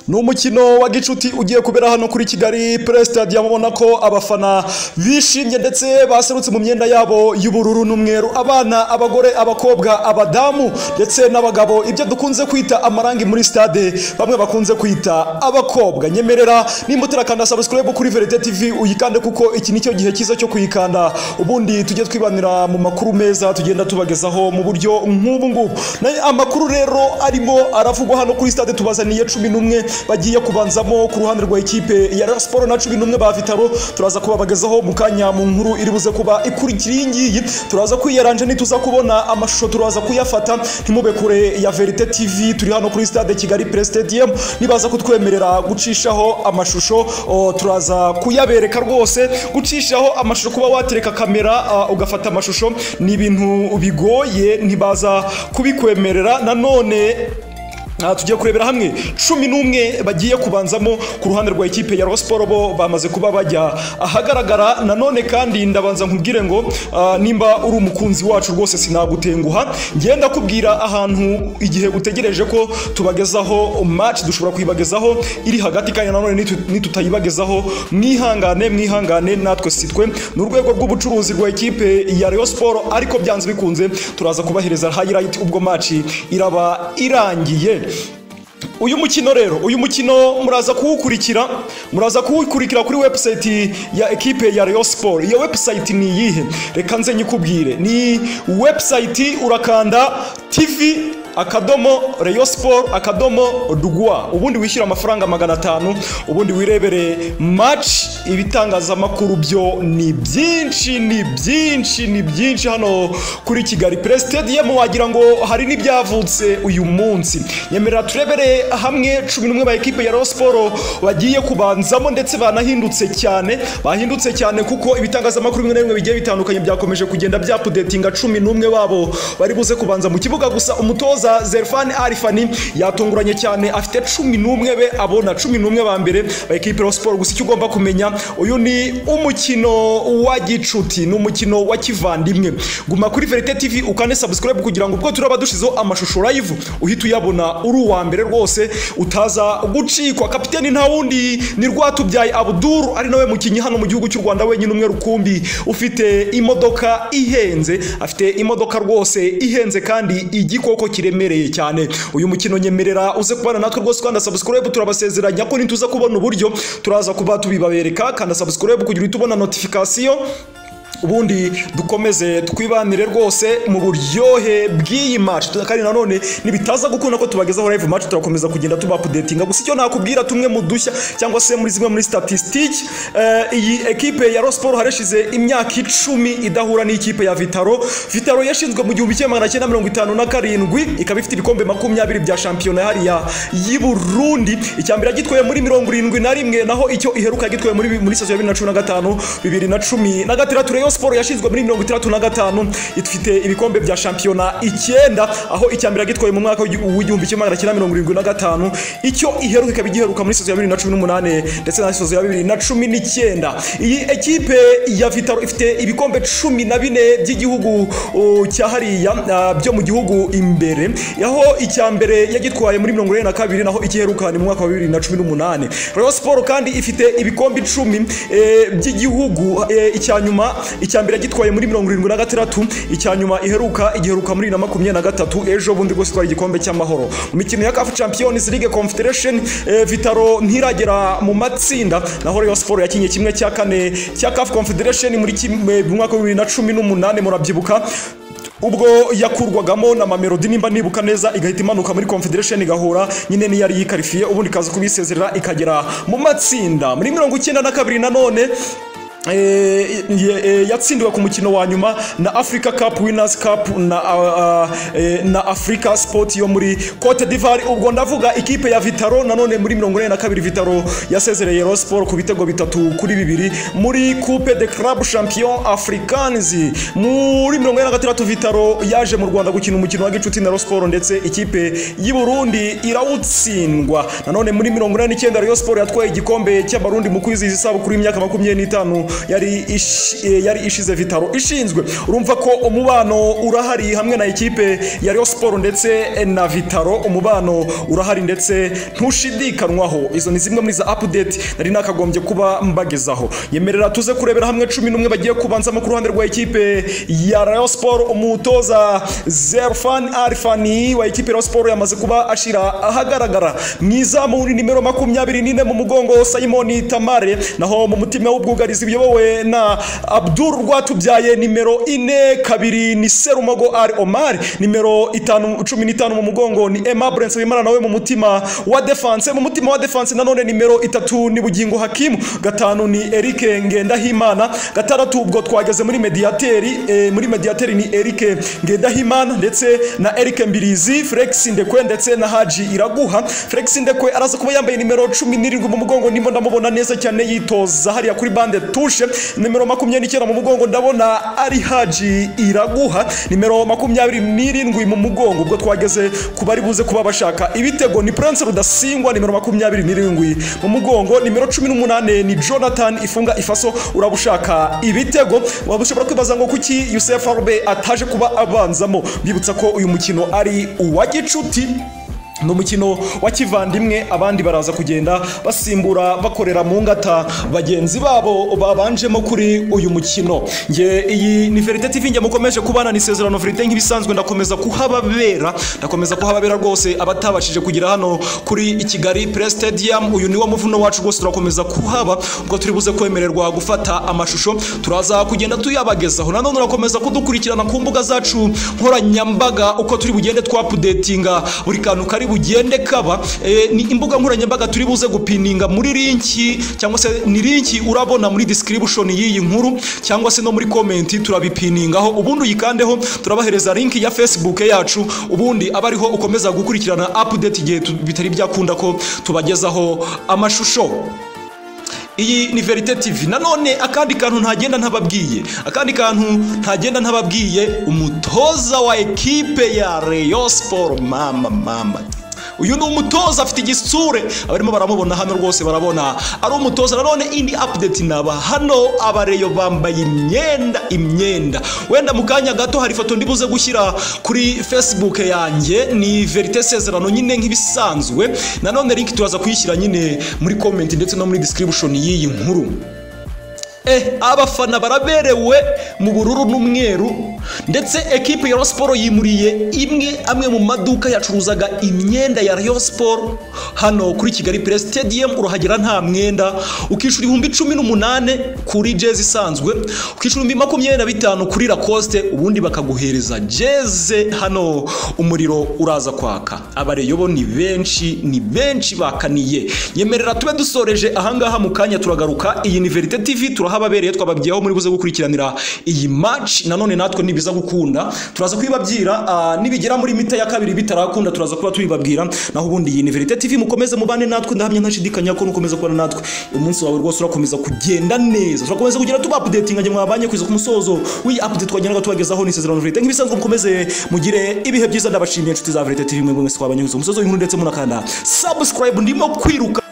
ni umukino wa gicuti ugiye kubera hano kuri kigali pure stade mubona ko abafana bishimye ndetse baserutse mu myenda yabo y'ubururu n'umweru abana abagore abakobwa abadamu ndetse n'abagabo ibyo dukunze kwita amarangi muri stade bamwe bakunze kwita abakobwa nyemerera nimba utarakanda subscribe kuri verite tv uyikande kuko iki ni cyo gihe cyiza cyo kuyikanda ubundi tujye twibanira mu makuru meza tugenda tubagezaho mu buryo nk'ubu ngubu Na- amakuru rero arimo aravugwa hano kuri stade tubazaniye cumi n'umwe bagiye kubanzamo ku ruhande rwa ikipe ya Rayon Sport na cumi n'umwe ba Vitaro turaza kubabagezaho mu kanya mu nkuru iri buze kuba ikurikira iyi ngiyi turaza kwiyaranje nituza kubona amashusho turaza kuyafata ntimube kure ya Verite TV turi hano kuri stade Kigali Pre Stadium nibaza kutwemerera gucishaho amashusho o, turaza kuyabereka rwose gucishaho amashusho kuba watereka kamera ah, ugafata amashusho ni ibintu bigoye ntibaza kubikwemerera nanone Aha tugiye kurebera hamwe cumi n'umwe bagiye kubanzamo ku ruhande rwa ikipe ya Rayon Sport bo bamaze kuba bajya ahagaragara nanone kandi ndabanza nkubwire ngo ah, nimba uri umukunzi wacu rwose sinagutenguha ngenda ndakubwira ahantu igihe utegereje ko tubagezaho match dushobora kuyibagezaho iri hagati kandi nanone nitu- nitutayibagezaho mwihangane mwihangane natwe si twe ni urwego rw'ubucuruzi rwa ikipe ya Rayon Sport ariko byanze bikunze turaza kubahereza highlight ubwo match iraba irangiye uyu mukino rero uyu mukino muraza kuwukurikira muraza kuwukurikira kuri website ya ekipe ya Rayon Sport iyo website ni iyihe reka nze nyikubwire ni website urakanda tv akadomo Rayon Sport akadomo rwa ubundi wishyura amafaranga magana atanu ubundi wirebere match ibitangazamakuru byo ni byinshi ni byinshi ni byinshi hano kuri Kigali Press Stadium wagira ngo hari n'ibyavutse uyu munsi nyemerera turebere hamwe cumi n'umwe ba ekipe ya Rayon Sport bagiye kubanzamo ndetse banahindutse cyane bahindutse cyane kuko ibitangazamakuru bimwe na bimwe bigiye bitandukanye byakomeje kugenda byapudetinga cumi n'umwe babo bari buze kubanza mu kibuga gusa umutoza Zerfan Arifani yatunguranye cyane afite cumi n'umwe be abona cumi n'umwe ba mbere ba ekipe ya siporo gusa icyo ugomba kumenya uyu ni umukino wa gicuti ni umukino wa kivandimwe guma kuri verite tv ukande subscribe kugira ngo ubwo turaba dushizeho amashusho live uhite uyabona uri uwa mbere rwose utaza gucikwa kapiteni nta wundi ni rwatubyaye abuduru ari nawe mukinnyi hano mu gihugu cy'u rwanda wenyine umwe rukumbi ufite imodoka ihenze afite imodoka rwose ihenze kandi igikoko kiremereye cyane uyu mukino nyemerera uze kubana natwe rwose ukanda subscribe turabasezeranya ko nituza kubona uburyo turaza kuba tubibabereka kanda subscribe kugira uhite ubona notification ubundi dukomeze twibanire rwose mu buryohe bw'iyi match Tu- kandi nanone ntibitaza gukunda ko tubagezaho live match turakomeza kugenda tubapudetinga gusa icyo nakubwira tumwe mu dushya cyangwa se muri zimwe muri statistique eh, iyi ekipe ya Rayon Sport harashize imyaka icumi idahura n'ikipe ya Vitaro Vitaro yashinzwe mu gihumbi kimwe magana cyenda mirongo itanu na karindwi ikaba ifite ibikombe makumyabiri bya shampiyona hariya y'i Burundi icya mbere yagitwaye muri mirongo irindwi na rimwe naho icyo iheruka yagitwaye muri muri saison ya bibiri na cumi na gatanu bibiri na cumi na gatandatu Rayon Sport yashinzwe muri mirongo itandatu na gatanu ifite ibikombe bya shampiyona icyenda aho icya mbere yagitwaye mu mwaka w'igi- w'igihumbi kimwe magana cyenda mirongo irindwi na gatanu icyo iheruka ikaba igiheruka muri saison ya bibiri na cumi n'umunane ndetse na saison ya bibiri na cumi n'icyenda iyi ekipe ya Vitaro ifite ibikombe cumi na bine by'igihugu uh, cya hariya uh, byo mu gihugu imbere aho icya mbere yagitwaye muri mirongo ine na kabiri naho ikiheruka ni mu mwaka wa bibiri na cumi n'umunane Rayon Sport kandi ifite ibikombe icumi eh, by'igihugu eh, icya nyuma icya mbere yagitwaye muri mirongo irindwi na gatandatu icya nyuma iheruka igiheruka muri bibiri na makumyabiri na gatatu ejo bundi rwose itwara igikombe cy'amahoro mu mikino ya CAF Champions League Confederation eh, Vitaro ntiragera mu matsinda naho Rayon Sport yakinye kimwe cya kane cya CAF Confederation muri kimwe mu mwaka wa bibiri na cumi n'umunane murabyibuka ubwo yakurwagamo na mamelodi nimba nibuka neza igahita imanuka muri confederation igahura nyine niyo yari yikarifiye ubundi ikaza kubisezerera ikagera mu matsinda muri mirongo icyenda na kabiri nanone eh, ye- eh, yatsindiwe ku mukino wa nyuma na africa cup winners cup na, ah, ah, eh, na africa sport yo muri cote d'ivoire ubwo ndavuga ikipe ya vitaro nanone muri mirongo ine na kabiri vitaro yasezereye Rayon Sport ku bitego bitatu kuri bibiri muri coupe de club champion africains muri mirongo ine na gatandatu vitaro yaje mu rwanda gukina umukino wa gicuti na Rayon Sport ndetse ikipe y'i Burundi irawutsindwa nanone muri mirongo inani n'icyenda Rayon Sport yatwaye igikombe cy'abarundi mu kwizihiza isabukuru y'imyaka makumyabiri n'itanu yari ishi- eh, yari ishize vitaro ishinzwe urumva ko umubano urahari hamwe na ekipe ya Rayon Sport ndetse eh, na vitaro umubano urahari ndetse ntushidikanwaho izo ni zimwe muri za update nari nakagombye kuba mbagezaho yemerera tuze kurebera hamwe cumi n'umwe bagiye kubanzamo ku ruhande rwa ekipe ya Rayon Sport umutoza Zerfan Arfani wa ekipe ya Rayon Sport yamaze kuba ashira ahagaragara mu izamu ni nimero makumyabiri n'ine mu mugongo Simon Tamare naho mu mutima w'ubwugarizi buyobowe na Abdul Rwatubyaye nimero ine kabiri ni Serumogo Ari Omar nimero itanu cumi n'itanu mu mugongo ni Emma Brence Wimara nawe mu mutima wa defense mu mutima wa defense nanone nimero itatu ni Bugingo Hakimu gatanu ni Eric Ngendahimana gatandatu ubwo twageze muri mediateri eh, muri mediateri ni Eric Ngendahimana ndetse na Eric Mbirizi Flex Ndekwe ndetse na Haji Iraguha Flex Ndekwe araza kuba yambaye nimero 17 mu mugongo ndimo ndamubona neza cyane yitoza hariya kuri bande tushe nimero 29 mu mugongo ndabona ari Haji Iraguha nimero 27 mu mugongo ubwo twageze ku bari buze kuba bashaka ibitego ni Prince Rudasingwa nimero 27 mu mugongo nimero 18 ni Jonathan Ifunga Ifaso urabushaka ibitego waba ushobora kwibaza ngo kuki Youssef Arbe ataje kuba abanzamo bibutsa ko uyu mukino ari uwa gicuti ni umukino wa kivandimwe abandi baraza kugenda basimbura bakorera mu ngata bagenzi babo babanjemo kuri uyu mukino nge iyi ni verite tv nge mukomeje kubana ni isezerano verite nk'ibisanzwe ndakomeza kuhababera ndakomeza kuhababera rwose abatabashije kugera hano kuri i kigali press stadium uyu ni wo muvuno wacu rwose turakomeza kuhaba ubwo turi buze kwemererwa gufata amashusho turaza kugenda tuyabagezaho nanone urakomeza kudukurikirana ku mbuga zacu nkoranyambaga uko turi bugende twapudetinga buri kantu kari bugende kaba eh, ni imbuga nkoranyambaga turi buze gupininga muri linki cyangwa se ni linki urabona muri description y'iyi nkuru cyangwa se no muri comment turabipiningaho ubundi uyikandeho turabahereza linki ya Facebook yacu ubundi aba ariho ukomeza gukurikirana update igihe tu- bitari byakunda ko tubagezaho amashusho iyi ni verite tv nanone akandi kantu ntagenda ntababwiye akandi kantu ntagenda ntababwiye umutoza wa ekipe ya Rayon Sport mama mama uyu ni umutoza afite igisure abarimo baramubona hano rwose barabona ari umutoza nanone indi update naba hano abareyo bambaye imyenda imyenda wenda mu kanya gato hari ifoto ndibuze gushyira kuri facebook yanjye ni verite sezerano nyine nk'ibisanzwe nanone link turaza kuyishyira nyine muri comment ndetse no muri description y'iyi nkuru Eh, abafana baraberewe mu bururu n'umweru ndetse ekipe ya Rayon Sport yimuriye imwe amwe mu maduka yacuruzaga imyenda ya Rayon Sport hano kuri Kigali Press Stadium urahagera nta mwenda ukishura ibihumbi cumi n'umunane kuri jezi isanzwe ukishura ibihumbi makumyabiri na bitanu kuri Lacoste ubundi bakaguhereza jeze hano umuriro uraza kwaka abareyobo ni benshi ni benshi bakaniye yemerera tube dusoreje ahangaha mu kanya turagaruka iyi ni Verite TV turahababereye twababwiyeho muri buze gukurikiranira iyi match nanone natwe nibiza gukunda turaza kwibabyira ah, nibigera muri mita ya kabiri bitarakunda turaza kuba tubibabwira naho ubundi iyi ni Verite TV mukomeze mubane natwe ndahamya ntashidikanya ko nukomeza kubana natwe umunsi wawe rwose urakomeza kugenda neza turakomeza kugera tuba updating nge mwabanye kugeza ku musozo w'iyi update twagendaga tubagezaho ni isezerano Verite nk'ibisanzwe mukomeze mugire ibihe byiza ndabashimiye inshuti za Verite TV mwe mwese twabanye kugeza ku musozo w'inkuru ndetse munakanda subscribe ndimo kwiruka